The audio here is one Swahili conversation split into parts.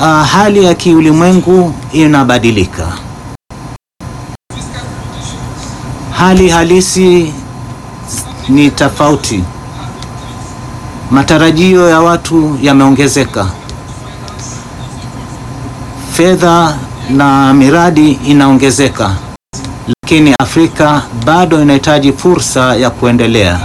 uh, hali ya kiulimwengu inabadilika. Hali halisi ni tofauti. Matarajio ya watu yameongezeka. Fedha na miradi inaongezeka, lakini Afrika bado inahitaji fursa ya kuendelea.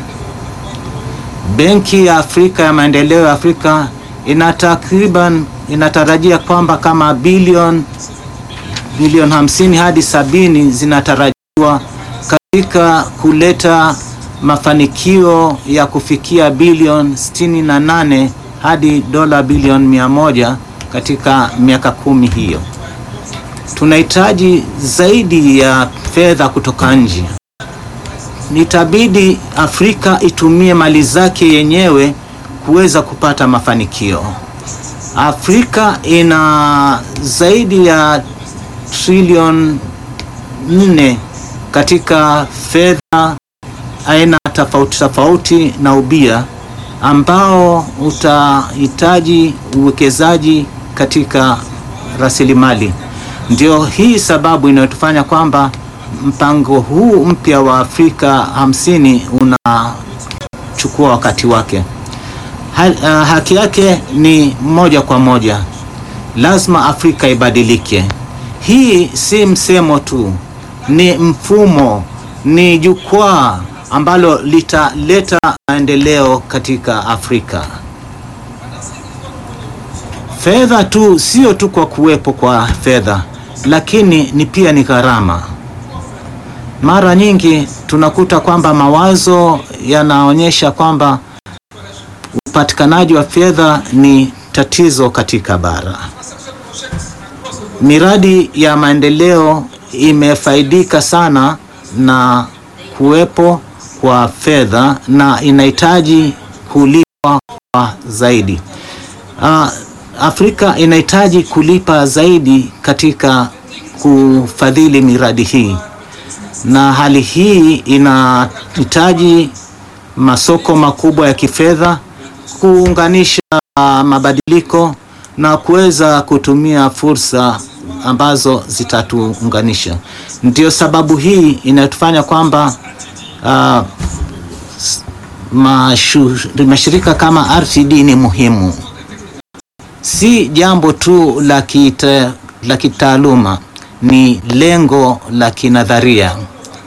Benki ya Afrika ya Maendeleo ya Afrika ina takriban inatarajia kwamba kama bilioni bilioni hamsini hadi sabini zinatarajiwa katika kuleta mafanikio ya kufikia bilioni sitini na nane hadi dola bilioni mia moja katika miaka kumi hiyo. Tunahitaji zaidi ya fedha kutoka nje. Nitabidi Afrika itumie mali zake yenyewe kuweza kupata mafanikio. Afrika ina zaidi ya trilioni nne katika fedha aina tofauti tofauti na ubia ambao utahitaji uwekezaji katika rasilimali. Ndio hii sababu inayotufanya kwamba mpango huu mpya wa Afrika hamsini unachukua wakati wake. Ha, uh, haki yake ni moja kwa moja, lazima Afrika ibadilike. Hii si msemo tu, ni mfumo, ni jukwaa ambalo litaleta maendeleo katika Afrika. Fedha tu sio tu kwa kuwepo kwa fedha, lakini ni pia ni gharama. Mara nyingi tunakuta kwamba mawazo yanaonyesha kwamba upatikanaji wa fedha ni tatizo katika bara. Miradi ya maendeleo imefaidika sana na kuwepo kwa fedha na inahitaji kulipwa kwa zaidi. Uh, Afrika inahitaji kulipa zaidi katika kufadhili miradi hii, na hali hii inahitaji masoko makubwa ya kifedha kuunganisha uh, mabadiliko na kuweza kutumia fursa ambazo zitatuunganisha. Ndio sababu hii inatufanya kwamba uh, mashirika kama RTD ni muhimu, si jambo tu la kita, la kitaaluma, ni lengo la kinadharia.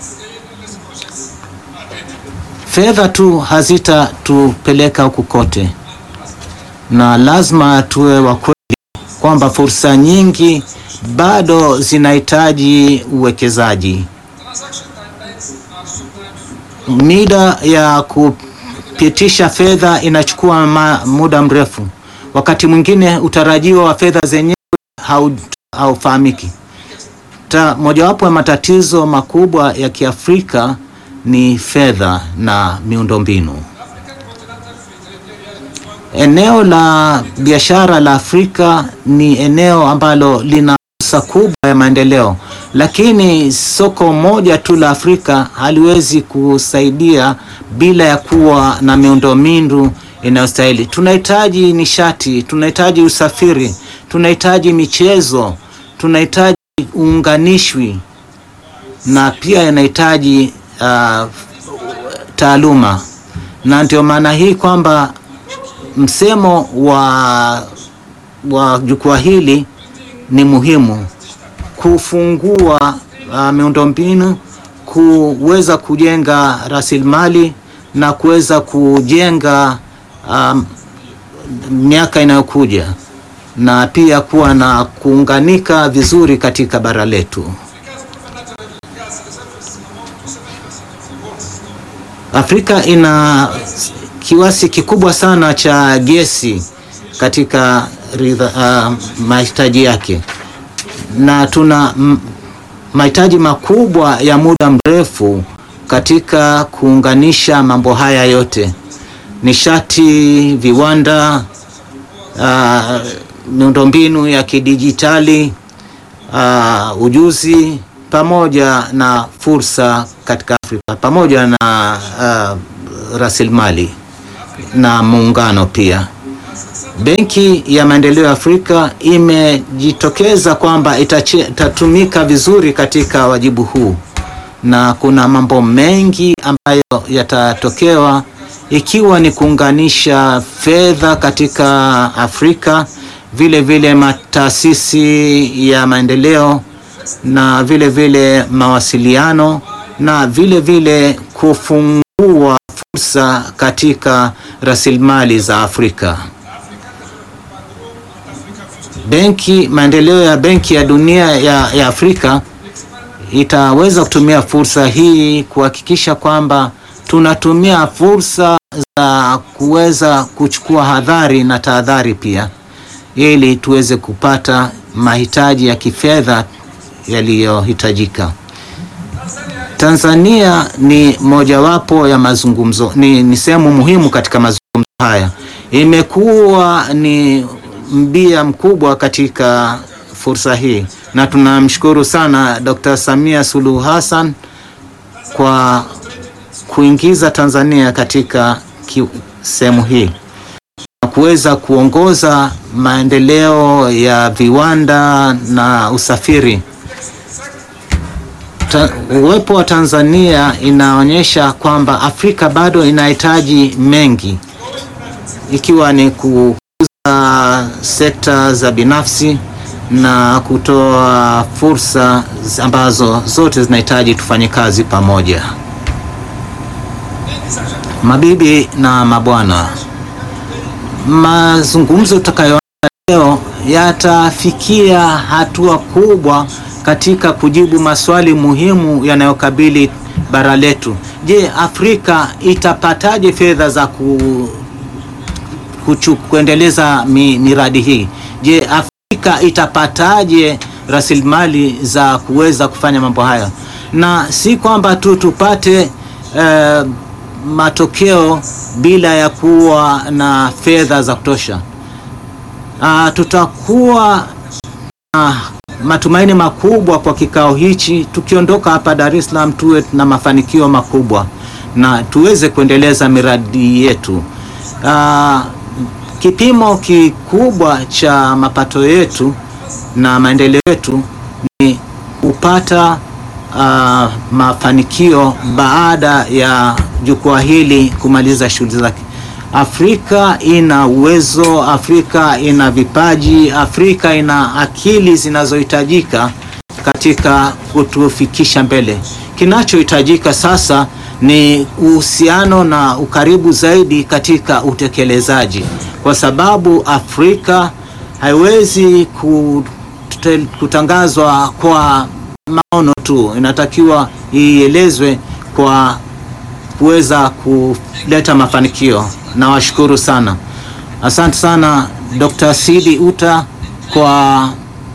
Fedha tu hazitatupeleka huku kote, na lazima tuwe wa kweli kwamba fursa nyingi bado zinahitaji uwekezaji. Mida ya kupitisha fedha inachukua muda mrefu. Wakati mwingine utarajio wa fedha zenyewe haufahamiki. Mojawapo ya matatizo makubwa ya Kiafrika ni fedha na miundombinu. Eneo la biashara la Afrika ni eneo ambalo lina fursa kubwa ya maendeleo, lakini soko moja tu la Afrika haliwezi kusaidia bila ya kuwa na miundombinu inayostahili. Tunahitaji nishati, tunahitaji usafiri, tunahitaji michezo, tunahitaji uunganishwi na pia inahitaji uh, taaluma, na ndio maana hii kwamba msemo wa, wa jukwaa hili ni muhimu kufungua uh, miundombinu, kuweza kujenga rasilimali na kuweza kujenga um, miaka inayokuja na pia kuwa na kuunganika vizuri katika bara letu. Afrika ina kiwasi kikubwa sana cha gesi katika uh, mahitaji yake na tuna mahitaji makubwa ya muda mrefu katika kuunganisha mambo haya yote: nishati, viwanda, uh, miundombinu ya kidijitali, uh, ujuzi pamoja na fursa katika Afrika pamoja na uh, rasilimali na muungano pia. Benki ya Maendeleo ya Afrika imejitokeza kwamba itache- itatumika vizuri katika wajibu huu, na kuna mambo mengi ambayo yatatokewa ikiwa ni kuunganisha fedha katika Afrika, vile vile mataasisi ya maendeleo na vile vile mawasiliano na vile vile kufungua fursa katika rasilimali za Afrika. Benki maendeleo ya Benki ya Dunia ya, ya Afrika itaweza kutumia fursa hii kuhakikisha kwamba tunatumia fursa za kuweza kuchukua hadhari na tahadhari pia ili tuweze kupata mahitaji ya kifedha yaliyohitajika. Tanzania ni mojawapo ya mazungumzo, ni, ni sehemu muhimu katika mazungumzo haya. Imekuwa ni mbia mkubwa katika fursa hii, na tunamshukuru sana Dr. Samia Suluhu Hassan kwa kuingiza Tanzania katika ki- sehemu hii na kuweza kuongoza maendeleo ya viwanda na usafiri. Ta, uwepo wa Tanzania inaonyesha kwamba Afrika bado inahitaji mengi, ikiwa ni kukuza sekta za binafsi na kutoa fursa ambazo zote zinahitaji tufanye kazi pamoja. Mabibi na mabwana, mazungumzo tutakayoona leo yatafikia hatua kubwa katika kujibu maswali muhimu yanayokabili bara letu. Je, Afrika itapataje fedha za ku, kuchu, kuendeleza mi, miradi hii? Je, Afrika itapataje rasilimali za kuweza kufanya mambo hayo? Na si kwamba tu tupate eh, matokeo bila ya kuwa na fedha za kutosha. Ah, tutakuwa na matumaini makubwa kwa kikao hichi, tukiondoka hapa Dar es Salaam tuwe na mafanikio makubwa na tuweze kuendeleza miradi yetu. Ah, kipimo kikubwa cha mapato yetu na maendeleo yetu ni kupata ah, mafanikio baada ya jukwaa hili kumaliza shughuli zake. Afrika ina uwezo, Afrika ina vipaji, Afrika ina akili zinazohitajika katika kutufikisha mbele. Kinachohitajika sasa ni uhusiano na ukaribu zaidi katika utekelezaji, kwa sababu Afrika haiwezi kute- kutangazwa kwa maono tu, inatakiwa ielezwe kwa kuweza kuleta mafanikio. Nawashukuru sana, asante sana Dr. Sidi Uta kwa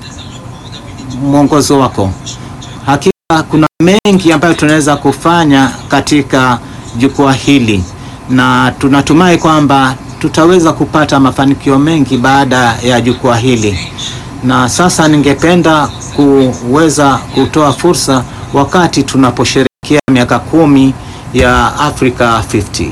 mwongozo wako. Hakika kuna mengi ambayo tunaweza kufanya katika jukwaa hili na tunatumai kwamba tutaweza kupata mafanikio mengi baada ya jukwaa hili. Na sasa ningependa kuweza kutoa fursa wakati tunaposherehekea miaka kumi ya Africa 50.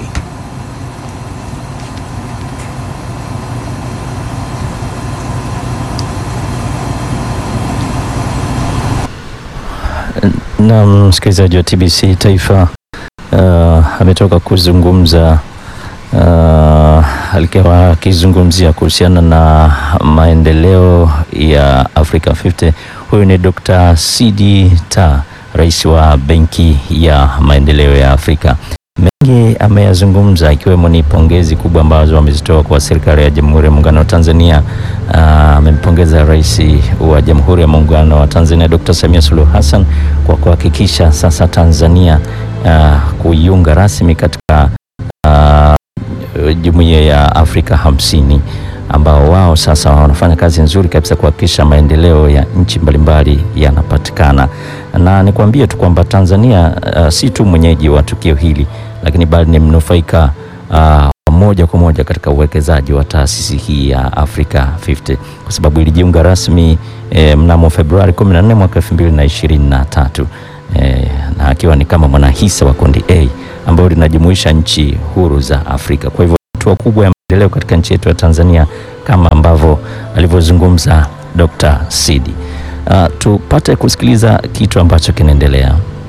Na msikilizaji wa TBC Taifa uh, ametoka kuzungumza uh, alikuwa akizungumzia kuhusiana na maendeleo ya Africa 50. Huyu ni Dr. Sidi Ta, rais wa Benki ya Maendeleo ya Afrika. Mengi ameyazungumza ikiwemo ni pongezi kubwa ambazo amezitoa kwa serikali ya Jamhuri ya Muungano wa Tanzania. Ah, Amempongeza rais wa Jamhuri ya Muungano wa Tanzania Dr. Samia Suluhu Hassan kwa kuhakikisha sasa Tanzania ah, kuiunga rasmi katika ah, Jumuiya ya Afrika hamsini ambao wao sasa wanafanya kazi nzuri kabisa kuhakikisha maendeleo ya nchi mbalimbali yanapatikana. Na nikwambie tu kwamba Tanzania uh, si tu mwenyeji wa tukio hili, lakini bali ni mnufaika uh, moja kwa moja katika uwekezaji wa taasisi hii ya Africa 50 kwa sababu ilijiunga rasmi eh, mnamo Februari 14 mwaka 2023 eh, na akiwa ni kama mwanahisa wa kundi A ambayo linajumuisha nchi huru za Afrika. Kwa hivyo hatua kubwa ya maendeleo katika nchi yetu ya Tanzania kama ambavyo alivyozungumza Dr. Sidi. Uh, tupate kusikiliza kitu ambacho kinaendelea.